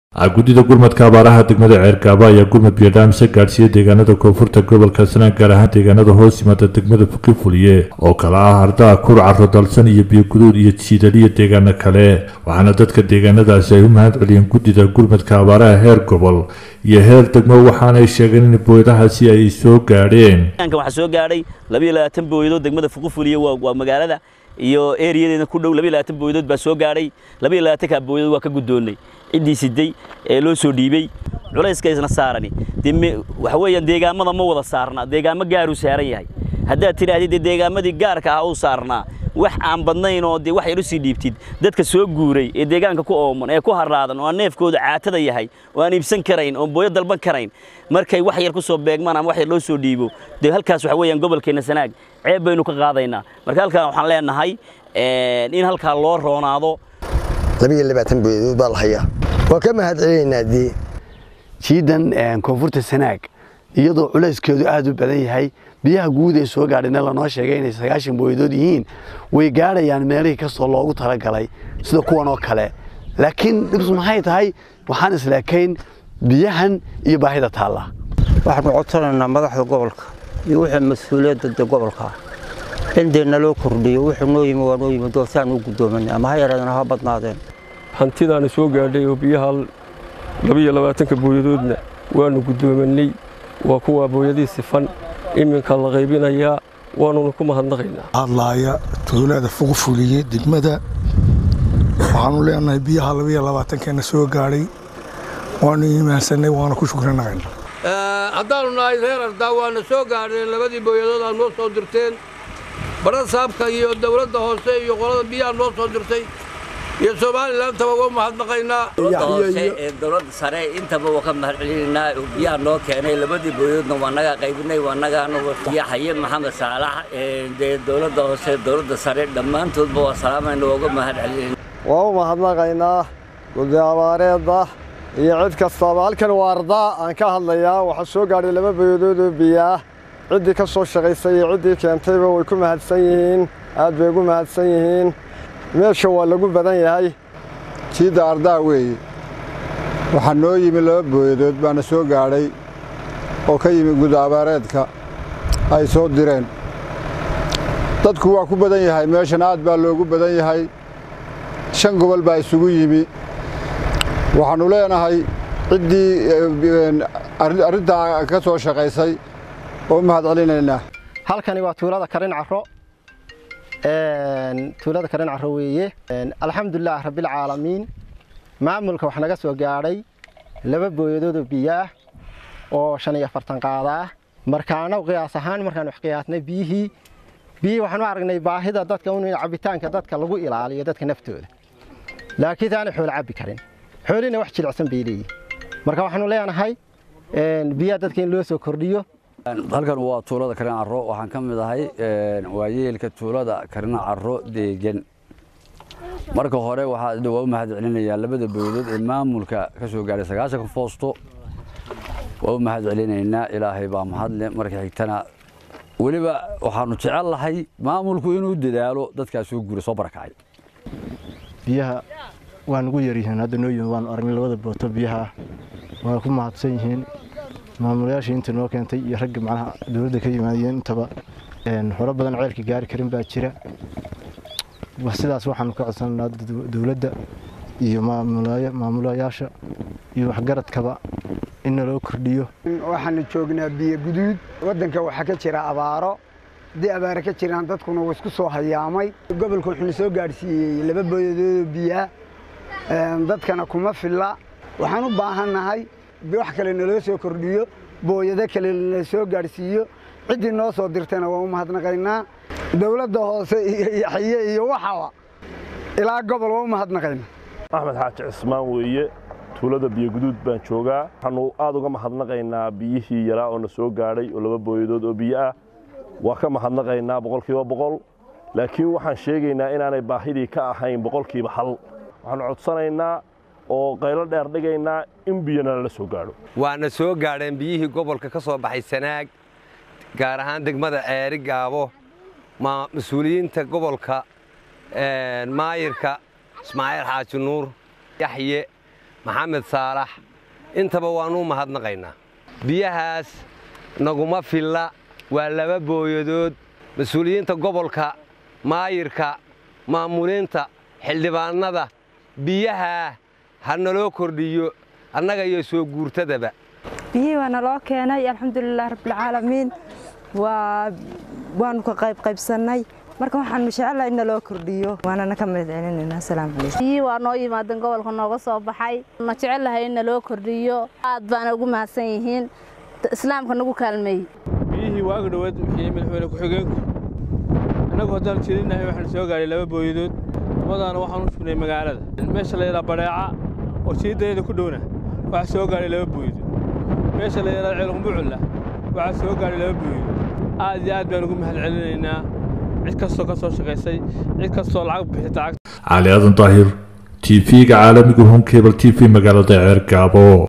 guddida gurmadka abaaraha degmada ceergaabo ayaa gurmud biyo-dhaamise gaadhsiiyey deegaanada koonfurta gobolka sanaan gaar ahaan deegaanada hoos yimaada degmada fukifuliye oo kale ah ardaa kur caro dalsan iyo biyoguduud iyo jiidaliyo deegaano kale waxaana dadka deegaanadaasi ay u mahad celiyeen guddida gurmadka abaaraha heer gobol iyo heer degmo waxaanay sheegeen in booyadahaasi ay soo gaadheen waxaa soo gaadhay labiyo labaatan booyadood degmada fuqufuliye waa magaalada iyo eriyadeeda ku dhow labiyo labaatan booyadood baa soo gaadhay labiyo labaatanka booyadood waa ka guddoonnay ciddii siday ee loo soo dhiibey culayska isna saarani dee waxa weeyaan deegaamada ma wada saarna deegaamo gaaruu saaran yahay haddaad tidhaahdid dee deegaamadii gaarka ah uu saarnaa wax aan badnayn oo dee wax yar u sii dhiibtid dadka soo guuray ee deegaanka ku ooman ee ku harraadan oo aan neefkooda caatada yahay oo aan iibsan karayn oo booyo dalban karayn markay wax yar ku soo beegmaan ama wax yar loo soo dhiibo dee halkaas waxa weeyaan gobolkeenna sanaag ceeb baynu ka qaadaynaa marka halkaan waxaan leenahay in halkaa loo roonaado labiyo labaatan booyadood baa la hayaa waa ka mahad celinaynaa dee jiidan koonfurta sanaag iyadoo culayskeedu aad u badan yahay biyaha guud ee soo gaadhayna lanoo sheegay inay sagaashan booyadood yihiin way gaadhayaan meelihii kastoo loogu talagalay sida kuwan oo kale laakiin dhibs maxay tahay waxaan isleekayn biyahan iyo baahida taalla waxaanu codsanaynaa madaxda gobolka iyo wixii mas-uuliyadda de gobolka in dee naloo kordhiyo wuxuu noo yimi waa noo yimi doortaan u guddoomanay ama ha yaraadeen ha badnaadeen hantidaana soo gaadhay oo biyaha labiyo labaatanka booyadoodna waanu guddoomanay waa kuwaa booyadii sifan iminka la qaybinayaa waanuna ku mahadnaqaynaa hadlaaya tuulada fuqfuliye degmada waxaanu leenahay biyaha labiyo labaatankeena soo gaadhay waanu iimaansanay waana ku shukrinaqayna haddaanu nahay reer ardaa waana soo gaadheen labadii booyadood aad noo soo dirteen badha saabka iyo dawladda hoose iyo qolada biyaha noo soo dirtay iyo somalilandtaba waa mahadnaqaynaa hoose ee dowladda sare intaba waa ka mahad celinaynaa biyaha noo keenay labadii booyadoodna waa nagaa qaybinay waa nagaana yaxaye maxamed saalax dee dowladda hoose dowladda sare dhammaantoodba waa salaamayna waa uga mahad celinayna waa u mahadnaqaynaa guddi abaareedda iyo cid kastaba halkan waa ardaa aan ka hadlayaa waxaa soo gaadhay laba booyadood oo biyaah ciddii ka soo shaqaysay iyo ciddii keentayba way ku mahadsan yihiin aad bay ugu mahadsan yihiin meesha waa lagu badan yahay jiidda ardaa weeye waxaa noo yimi laba booyadood baana soo gaadhay oo ka yimi gud abaareedka ay soo direen dadku waa ku badan yahay meeshan aad baa loogu badan yahay shan gobol baa isugu yimi waxaannu leenahay ciddii arrintaa ka soo shaqaysay oo mahad celinaynaa halkani waa tuulada karin caro tuulada karin caro weeye alxamdulilah rabbilcaalamiin maamulka wax naga soo gaadhay laba booyadoodoo biyaah oo shan iyo afartan qaadaa markaana qiyaas ahaan markaan wax qiyaasnay biyihii biyihii waxaan u aragnay baahida dadka in cabitaanka dadka lagu ilaaliyo dadka naftooda laakiin aanay xoolo cabbi karin xoolina wax jilicsan bay leeyihin marka waxaanu leenahay biyaha dadka in loo soo kordhiyo halkan waa tuulada karin caro waxaan ka mid ahay waayeelka tuulada karin caro deegan marka hore waxaa waa u mahad celinayaa labada booyadood ee maamulka ka soo gaadhay sagaashanka foosto waa u mahad celinaynaa ilaahay baa mahadle marka xigtana weliba waxaanu jecel lahay maamulku inuu dadaalo dadkaas soo guura soo barakacay biyaha waa nugu yaryihiin hadda noo yimi waanu aragnay labada booto biyaha waa ku mahadsan yihiin maamulayaashii inta noo keentay iyo ragga macnaha dowladda ka yimaadeen intaba horo badan ceelka gaari karin baa jira sidaas waxaanu ka codsananaa dowladda iyo maamulayaasha iyo waxgaradkaba in naloo kordhiyo waxaanu joognaa biyo guduud waddanka waxaa ka jira abaaro haddii abaare ka jiraan dadkuna wuu isku soo hayaamay gobolka wuxuuna soo gaadhsiiyey laba booyadoodoo biyaa dadkana kuma filla waxaan u baahannahay wax kale naloo soo kordhiyo booyado kale nala soo gaadhsiiyo ciddii noo soo dirtayna waan u mahadnaqaynaa dowladda hoose iyo yaxye iyo waxaba ilaa gobol waan u mahadnaqaynaa axmed xaaji cismaan weeye tuulada biyoguduud baan joogaa waxaannu aad uga mahadnaqaynaa biyihii yaraa oo na soo gaadhay oo laba booyadood oo biyo ah waa ka mahadnaqaynaa boqolkiiba boqol laakiin waxaan sheegaynaa inaanay baahidii ka ahayn boqolkiiba hal waxaannu codsanaynaa oo qaylo dheer dhigaynaa in biyana lala soo gaadho waana soo gaadheen biyihii gobolka ka soo baxay sanaag gaar ahaan degmada ceeri gaabo mas-uuliyiinta gobolka maayirka ismaaciil xaaji nuur yaxye maxamed saalax intaba waannu mahadnaqaynaa biyahaas naguma filla waa laba booyadood mas-uuliyiinta gobolka maayirka maamuliinta xildhibaannada biyahaa ha naloo kordhiyo annaga iyo soo guurtadaba biyihii waa naloo keenay alxamdulilah rabbilcaalamiin waanu ka qaybqaybsannay marka waxaanu jecelahay in naloo kordhiyo waanana ka mahad celinaynaa asalaamu calaykum biyihii waa noo yimaadeen gobolka nooga soo baxay na jecelahay in naloo kordhiyo aad baana ugu mahadsan yihiin islaamka nagu kaalmeeyey biyihii waaga dhowaad bixiyey madaxweyne ku-xigeenku innagu haddaan jeedinahay waxaan soo gaadhay laba booyadood labadaana waxaan u sugnay magaalada meesha la yidhaha badheeca oo jiidayada ku dhowna waxaa soo gaadhay laba booyadood meesha la yidhaha ceelqumbuculla waxaa soo gaadhay laba booyadood aad iyo aad baan ugu mahad celinaynaa cid kastoo ka soo shaqaysay cid kastoo lacag bixita cali aadan daahir t v-ga caalamiga hon cable t v magaalada ceergaabo